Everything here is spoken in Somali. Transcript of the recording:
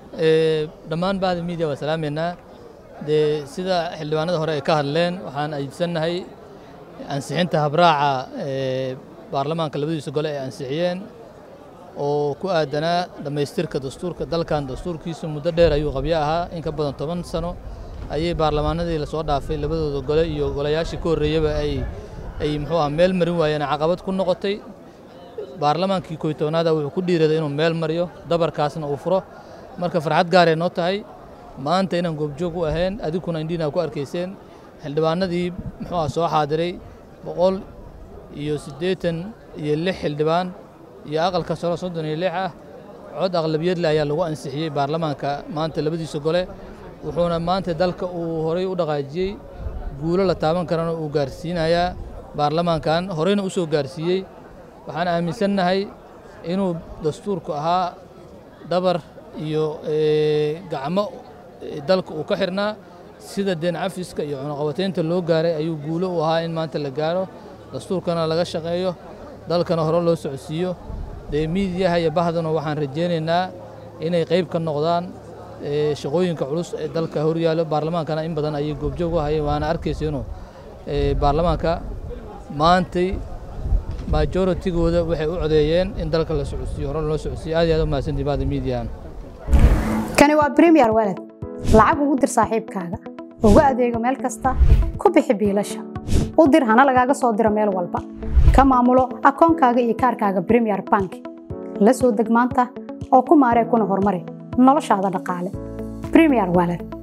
dhammaan bahda miidiya waa salaameynaa dee sida xildhibaanada hore ay ka hadleen waxaan ajiibsannahay ansixinta habraaca baarlamaanka labadiisa gole ay ansixiyeen oo ku aadanaa dhammaystirka dastuurka dalkan dastuurkiisa muddo dheer ayuu qabyo ahaa in ka badan toban sano ayay baarlamaanadii lasoo dhaafay labadooda gole iyo golayaashii ka horreeyaba ay ay muxuu ah meel marin waayeen caqabad ku noqotay baarlamaankii koy tobnaada wuxuu ku dhiiraday inuu meel mariyo dabarkaasna uu furo marka farxad gaaray noo tahay maanta inaan goobjoog u ahayn adiguna indhiina ku arkayseen xildhibaanadii muxuu ah soo xaadiray boqol iyo siddeetan iyo lix xildhibaan iyo aqalka saro soddon iyo lix ah cod aqlabiyadle ayaa lagu ansixiyey baarlamaanka maanta labadiisa gole wuxuuna maanta dalka uu horay u dhaqaajiyey guulo la taaban karana uu gaarsiinayaa baarlamaankan horeyna u soo gaarsiiyey waxaan aaminsannahay inuu dastuurku ahaa dhabar iyo gacmo dalka uu ka xirnaa sida deen cafiska iyo cunuqabataynta loo gaaray ayuu guulo u ahaa in maanta la gaaro dastuurkana laga shaqeeyo dalkana hore loo socodsiiyo dee miidiyaha iyo bahdana waxaan rajaynaynaa inay qayb ka noqdaan shaqooyinka culus ee dalka horyaallo baarlamaankana in badan ayay goobjoog u hayeen waana arkaysa inuu baarlamaanka maantay majooritigooda waxay u codeeyeen in dalka la socodsiiyo hore loo socodsiiyo aad iyo aad u mahadsantii bahda miidiyahan kani waa premier walad lacag ugu dir saaxiibkaaga ugu adeego meel kasta ku bixi biilasha u dir hana lagaaga soo diro meel walba ka maamulo akoonkaaga iyo kaarkaaga premier bank la soo deg maanta oo ku maaree kuna horumari noloshaada dhaqaale premier walad